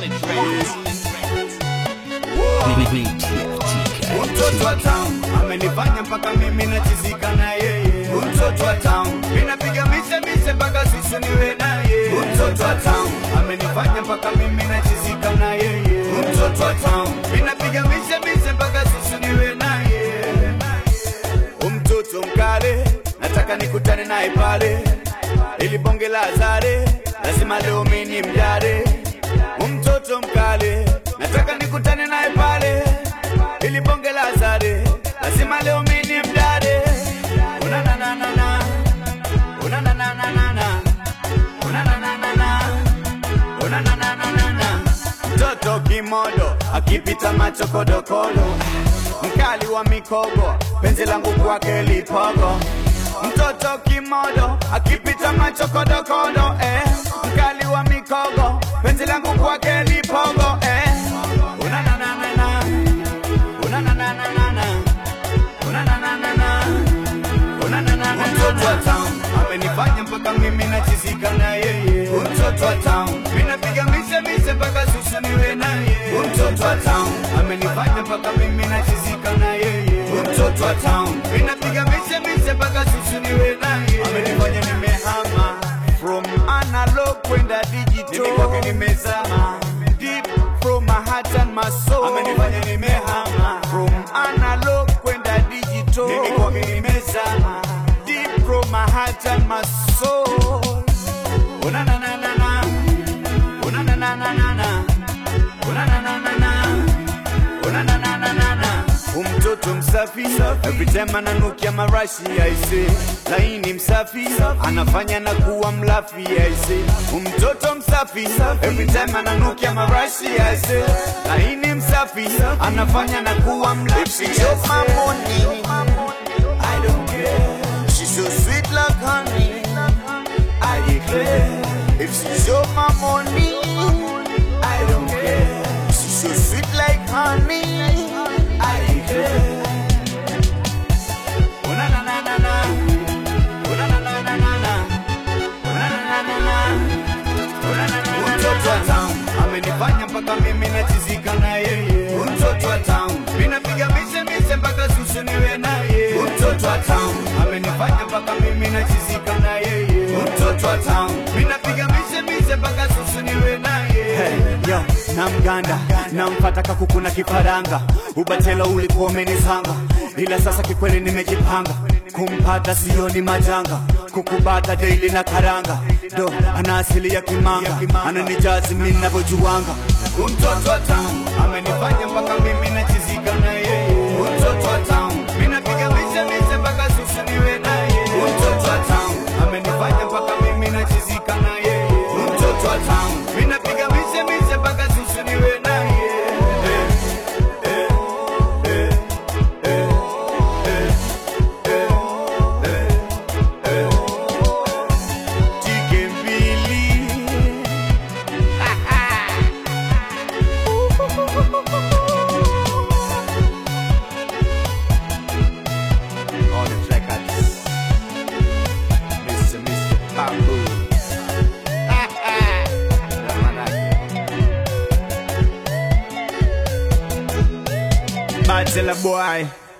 Mtoto wa town amenifanya mpaka mimi nachizika na yeye. Mtoto wa town minapiga mise mise mpaka sisi niwe na yeye. Mtoto wa town amenifanya mpaka mimi nachizika na yeye. Mtoto wa town minapiga mise mise mpaka sisi niwe na yeye. Mtoto mkale nataka nikutane naye pale, ili bonge la zare lazima leo mimi mjare. Mtoto mkale nataka nikutane naye pale, ili bonge la zare lazima leo mimi mjare. Una na na na na una na na na na na una na na na na una na na na na na mtoto kimodo akipita macho kodokodo mkali wa mikogo penzi langu kwake lipogo mtoto kimodo akipita macho kodokodo eh. mkali wa mikogo penzi langu kwake lipogo eh. Una na na na na. Una na na na na na. Una na na na na. Una na na na na. Mtoto wa town amenifanya mpaka mimi nachizika na yeye. Mtoto wa town minapiga mise mise mpaka susu niwe na yeye. Mtoto wa town amenifanya mpaka mimi nachizika na yeye. Mtoto wa town minapiga mise mise mpaka susu niwe na yeye. Amenifanya nimehama from analog kwenda digital. Mimi kwake nimezama deep from my heart and my soul. Amenifanya nimehama from analog kwenda digital. Mimi kwake nimezama deep from my heart and my soul. Una na na na na. Una na na na na na. Una na na na na. Una na na na na na. Umtoto msafi every time ananukia marashi aise, laini msafi anafanya na kuwa mlafi aise. Umtoto msafi every time ananukia marashi aise, laini msafi anafanya na kuwa mlafi. If she chop my money, I don't care. She's so sweet like honey. I declare. If she show my money, I don't care. She's so sweet like honey. I declare. Oh, na, na, na, na, na. Oh, na, na, na, na, na, na. Oh, na, na, na, na, na. Oh, na, na, na, na, na. Mtoto wa town amenifanya mpaka mimi nachizika na yeye. Mtoto wa town minapiga mise mise mpaka susu niwe na yeye. Mtoto wa town amenifanya mpaka mimi nachizika na yeye. Mtoto wa town minapiga mise mise mpaka susu niwe na yeye. Hey, yo, na mganda namfata kakuku na kifaranga, ubatelo ulikuwa umenizanga, ila sasa kikweli nimejipanga, kumpata sioni majanga, kukubata daily na karanga, do ana asili ya kimanga, ananijazi mimi ninavyojuanga. Mtoto wa town amenifanya mpaka mimi nachizika na yeye. Mtoto wa town minapiga mise mise mpaka susu niwe na yeye. Mtoto wa town amenifanya mpaka mimi nachizika na yeye. Mtoto wa town minapiga mise mise mpaka susu niwe na yeye. Eh, eh, eh, eh, eh, eh, eh, eh. Chike mbili. All the records. Mr. Mr. Bamboo. Na manake. Bachelor boy.